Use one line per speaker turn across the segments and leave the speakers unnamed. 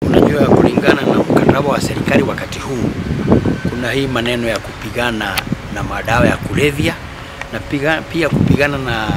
Unajua, kulingana na mkataba wa serikali wakati huu, kuna hii maneno ya kupigana na madawa ya kulevya na piga, pia kupigana na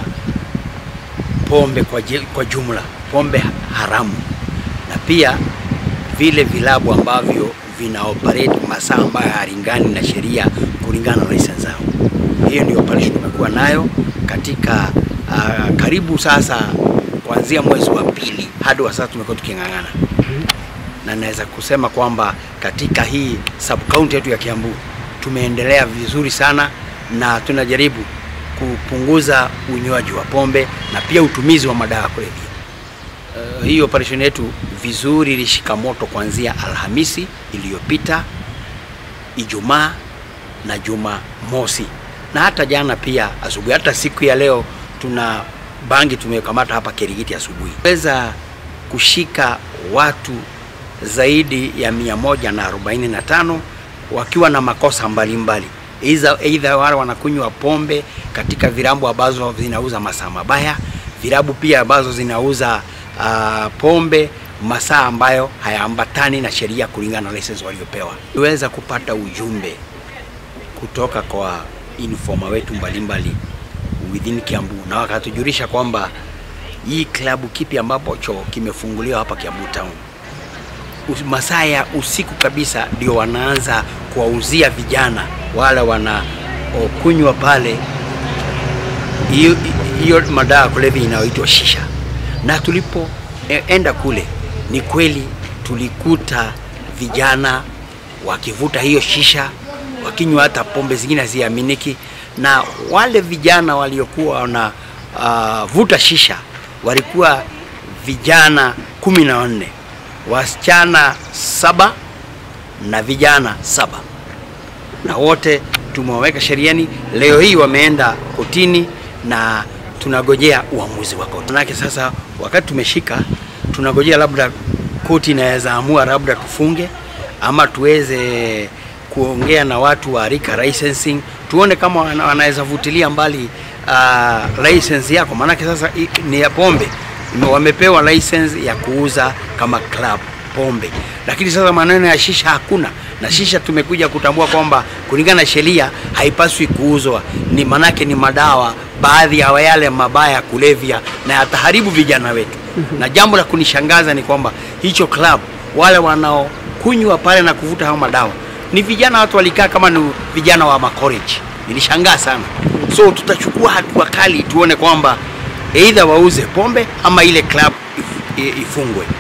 pombe kwa, je- kwa jumla, pombe haramu na pia vile vilabu ambavyo vina operate masaa ambayo halingani na sheria kulingana na license zao. Hiyo ndio operation tumekuwa nayo katika uh, karibu sasa kuanzia mwezi wa pili hadi wa sasa tumekuwa tuking'ang'ana na naweza kusema kwamba katika hii sub county yetu ya Kiambu tumeendelea vizuri sana na tunajaribu kupunguza unywaji wa pombe na pia utumizi wa madawa ya kulevya. Uh, hii operation yetu vizuri ilishika moto kuanzia Alhamisi iliyopita, Ijumaa na Juma mosi na hata jana pia asubuhi. Hata siku ya leo tuna bangi tumekamata hapa Kerigiti asubuhi, weza kushika watu zaidi ya mia moja na arobaini na tano wakiwa na makosa mbalimbali Iza- aidha wale wanakunywa pombe katika vilabu ambazo zinauza masaa mabaya, vilabu pia ambazo zinauza uh, pombe masaa ambayo hayaambatani na sheria kulingana na license waliopewa. Tuweza kupata ujumbe kutoka kwa informa wetu mbalimbali within Kiambu na wakatujulisha kwamba hii klabu kipi ambapo cho kimefunguliwa hapa Kiambu town Us- masaa ya usiku kabisa ndio wanaanza kuwauzia vijana wale wanaokunywa pale hiyo hiyo madawa ya kulevya inayoitwa shisha. Na tulipoenda kule, ni kweli tulikuta vijana wakivuta hiyo shisha, wakinywa hata pombe zingine haziaminiki, na wale vijana waliokuwa wana uh, vuta shisha walikuwa vijana kumi na wanne, wasichana saba na vijana saba na wote tumewaweka sheriani. Leo hii wameenda kotini na tunagojea uamuzi wa koti. Manake sasa wakati tumeshika, tunagojea labda koti inaweza amua labda tufunge ama tuweze kuongea na watu wa Rika licensing tuone kama wana- wanaweza vutilia mbali uh, license yako, maanake sasa i- ni ya pombe Ime- wamepewa license ya kuuza kama club pombe, lakini sasa maneno ya shisha hakuna, na shisha tumekuja kutambua kwamba kulingana na sheria haipaswi kuuzwa, ni manake ni madawa baadhi ya yale mabaya ya kulevya na yataharibu vijana wetu. Na jambo la kunishangaza ni kwamba hicho club wale wanaokunywa pale na kuvuta hao madawa ni vijana, watu walikaa kama ni vijana wa macollege. Nilishangaa sana, so tutachukua hatua kali tuone kwamba either wauze pombe ama ile club if- i- ifungwe.